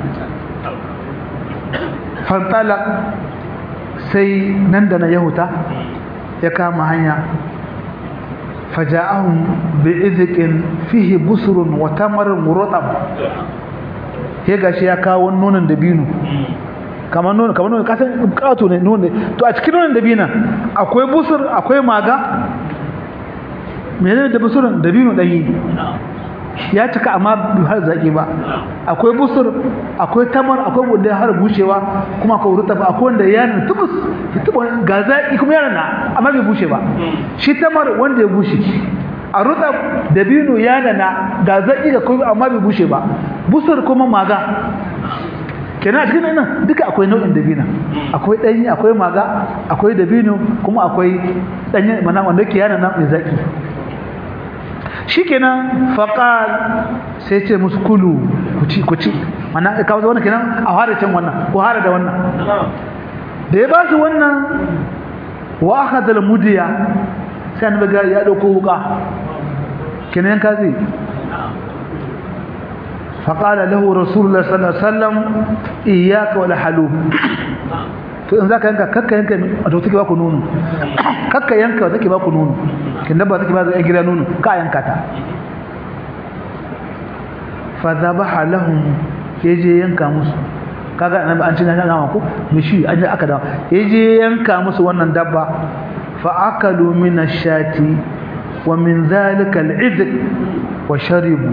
fantala sai nan da na yahuta ya kama hanya faja'ahum bi'izqin fihi busrun wa tamarun muratab he gashi ya kawo nonon dabino kamar nonon kamar nonon kasan kato ne nonon to a cikin nonon dabina akwai busur akwai maga menene da busurun dabino danyi ya cika amma bai har zaki ba akwai busur akwai tamar akwai wanda har bushewa kuma akwai rutab akwai wanda ya nuna tubus tuba ga zaki kuma ya nuna amma bai bushe ba shi tamar wanda ya bushe a rutab dabino ya nuna ga zaki ga kuma amma bai bushe ba busur kuma maga kenan a cikin nan duka akwai nau'in dabina akwai danyi akwai maga akwai dabino kuma akwai danyi mana wanda ke yana nan mai zaki shikenan faqal sai ce musu kulu ku ci ku ci mana ka wannan kenan a hada can wannan ko hada da wannan da ya ba su wannan wa akhadha al-mudiya sai annabi ga ya dauko wuka kenan ka zai faqala lahu rasulullah sallallahu alaihi wasallam iyyaka wal halub to in zaka yanka kakka yanka wato take ba ku nono kakka yanka take ba ku nono kin dabba take ba zai gida nono ka yanka ta fa dhabaha lahum yaje yanka musu kaga annabi an cina ga ku mishi an aka da yaje yanka musu wannan dabba fa akalu min ash-shati wa min dhalika al-idq wa sharibu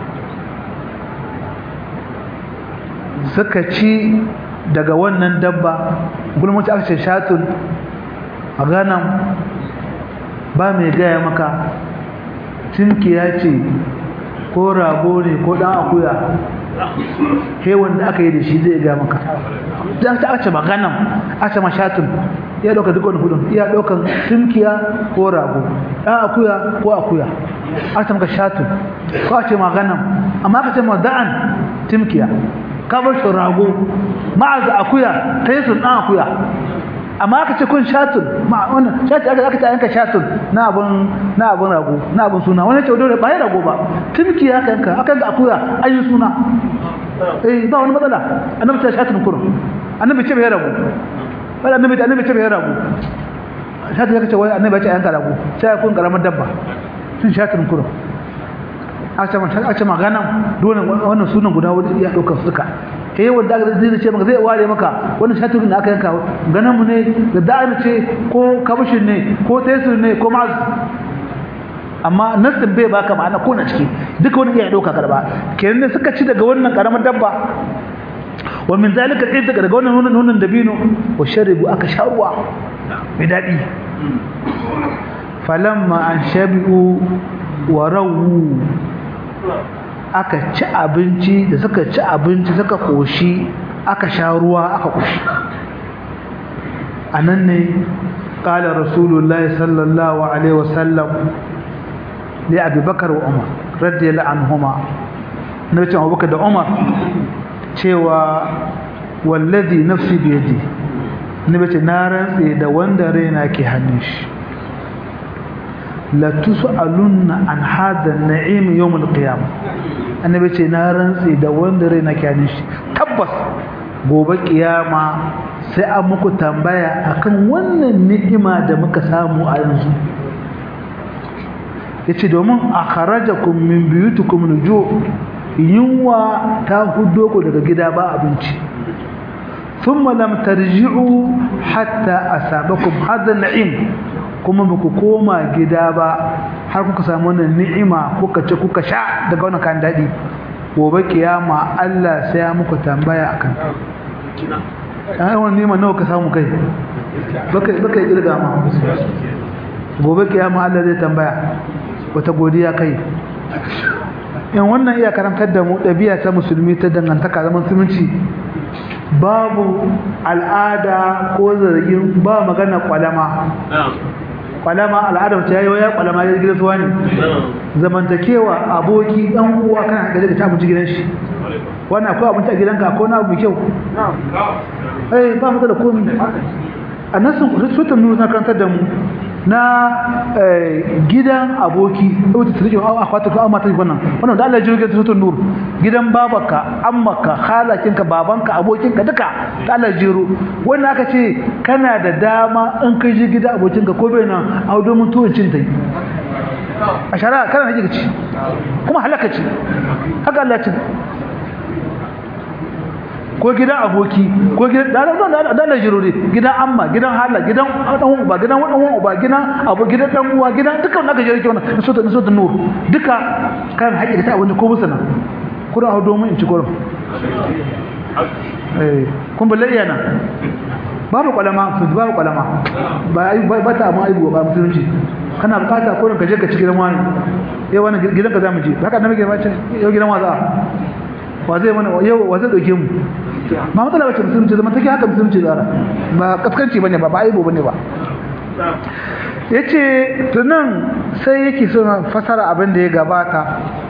suka ci daga wannan dabba gulmaci aka ce shatun a ganan ba mai gaya maka tunkiya ce ko rago ne ko dan akuya he wanda aka yi da shi zai gaya maka dan ta aka ce maganan aka ce ma shatun iya ɗaukar duk wani hudun iya ɗaukar tumkiya ko rago ɗan akuya ko akuya a ce maka shatu ko a ce maganan amma ka ce ma da'an tumkiya ka bar shi rago ma'aza akuya ta yi sun ɗan akuya amma aka ce kun shatun ma wannan shati aka aka yanka shatun na abun na abun rago na abun suna wani ce dole ba ya rago ba tumki aka yanka aka yanka akuya an yi suna eh ba wani matsala annabi ta shatun kurun annabi ce bai rago wai annabi annabi ce bai rago shati aka ce wai annabi ya ce yanka rago sai kun karamar dabba sun shatun kurun a ce magana dole wannan sunan guda wani iya ɗaukar suka ta yi wanda zai ce maka zai ware maka wannan shaturin da aka yanka ganin mu ne da da'ar ce ko kabushin ne ko tesir ne ko ma'az amma nassin bai baka ma'ana ko na ciki duka wani iya ɗauka karba kenan ne suka ci daga wannan karamar dabba wa min zalika ɗin daga wannan nunan nunan dabino wa sharibu aka sha ruwa mai daɗi falamma an shabi'u wa rawu aka ci abinci da suka ci abinci suka koshi aka sha ruwa aka koshi anan ne qala rasulullah sallallahu alaihi wasallam li abubakar wa umar radiyallahu anhuma nabi abubakar da umar cewa wallazi nafsi bi yadi nabi ce na rantse da wanda raina ke hannun shi la tus'alunna an hada an-na'im yawm al-qiyamah annabi ce na rantsi da wanda rai na kyanin shi tabbas gobe kiyama sai an muku tambaya akan wannan ni'ima da muka samu a yanzu yace domin akharajakum min buyutikum nuju yunwa ta hudo ku daga gida ba abinci thumma lam tarji'u hatta asabakum hadha an-na'im kuma ba ku koma gida ba har kuka samu wannan ni'ima kuka ce kuka sha daga wannan kan daɗi gobe kiyama Allah sai ya muku tambaya akan ai wannan ni'ima nawa ka samu kai baka baka kirga ma gobe kiyama Allah zai tambaya wata godiya kai in wannan iya karantar da mu ɗabi'a ta musulmi ta dangantaka zaman musulunci babu al'ada ko zargin ba magana kwalama kwalama al'adar ta yayi ya kwalama ya gidan suwa ne zamantakewa aboki dan uwa kana gaje ka ta abinci gidan shi wannan akwai abinci a gidanka ko na abu mai kyau eh ba mu da komai a nasin sutan nuna na karantar da mu na gidan aboki wata tsirkin akwata ko amma ta wannan wannan da Allah ya jirgin sutan nur gidan babaka ammaka halakinka babanka abokinka duka da Allah ya jiro wannan aka ce kana da dama in kai ji gida abokinka ko bai nan a domin tuwon cin tai a shara kana da ci kuma halaka ce haka Allah ya ce ko gidan aboki ko gidan da da da da jiro ne gidan amma gidan hala gidan dan uba gidan dan uba gidan abu gidan dan uwa gidan dukkan naka jiro ke wannan so ta so ta nur duka kan haƙi ta wanda ko musana kuna hawo domin in ci gurin eh kun balle iyana babu kwalama su babu kwalama ba ba ta amma aibu ba musulunci kana bukata ko ka je ka ci gidan wani eh wannan gidan ka zamu je haka na muke ba ce yau gidan wa za wa zai mana yau wa zai dauke mu ba matsala bace musulunci zama take haka musulunci zara ba kaskanci bane ba ba aibo bane ba yace tunan sai yake so fasara abin da ya gabata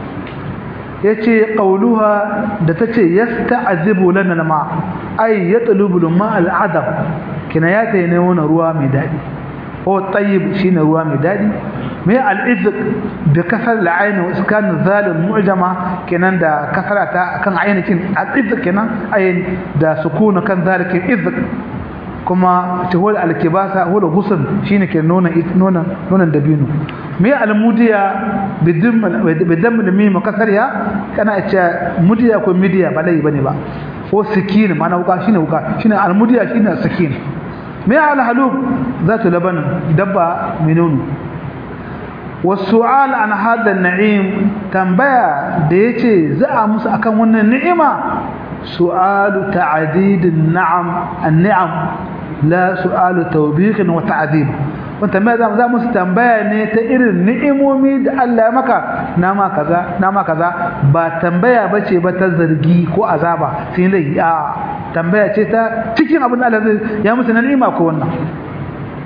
yace qauluha da tace yasta'zibu lana ma ay yatlubu ma al'adab kina ya ta ne wannan ruwa mai dadi ko tayyib shine ruwa mai dadi mai al'izq bi kasar al'ain wa iskan zal mu'jama kenan da kasara ta kan ainihin al'izq kenan ayin da sukuna kan zalikin izq kuma ta huwa al-kibasa huwa ghusl shine ke nuna nuna nuna dabino mai al-mudiya bidam bidam mim kasariya kana ce mudiya ko midiya ba dai bane ba ko sikin mana wuka shine wuka shine al-mudiya shine sikin mai al-halub zatu laban dabba minunu والسؤال عن هذا النعيم تنبيه da yace za a musu akan wannan ni'ima su'alu ta'did an-na'am an-ni'am la su'alu tawbih wa ta'dib wanda mai za musu tambaya ne ta irin ni'imomi da Allah ya maka na ma kaza na ma kaza ba tambaya bace ba ta zargi ko azaba sai lai a tambaya ce ta cikin abin da Allah ya musu na ni'ima ko wannan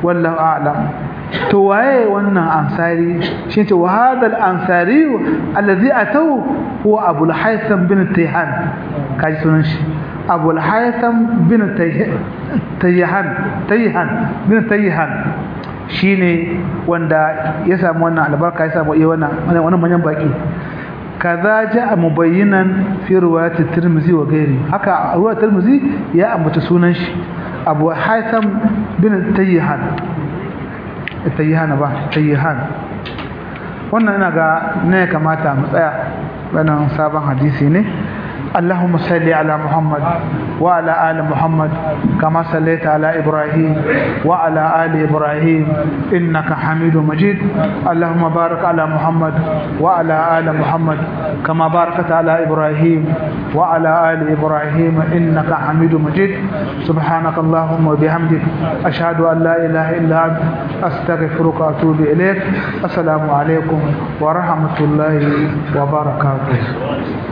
wallahu a'lam to waye wannan ansari shi ce wa hadha al-ansari alladhi atau huwa abu al-haytham bin tayhan kaji sunan shi abu al-haytham bin tayhan tayhan bin tayhan shine wanda ya samu wannan albarka ya samu iya wannan wannan manyan baki kaza jaa mubayyinan fi riwayat at-tirmidhi wa ghairi haka riwayat at-tirmidhi ya ambata sunan shi abu haytham bin tayhan tayyihan ba tayyihan wannan ina ga ne kamata mu tsaya wannan sabon hadisi ne اللهم صل على محمد وعلى آل محمد كما صليت على إبراهيم وعلى آل إبراهيم إنك حميد مجيد اللهم بارك على محمد وعلى آل محمد كما باركت على إبراهيم وعلى آل إبراهيم إنك حميد مجيد سبحانك اللهم وبحمدك أشهد أن لا إله إلا أنت أستغفرك وأتوب إليك السلام عليكم ورحمة الله وبركاته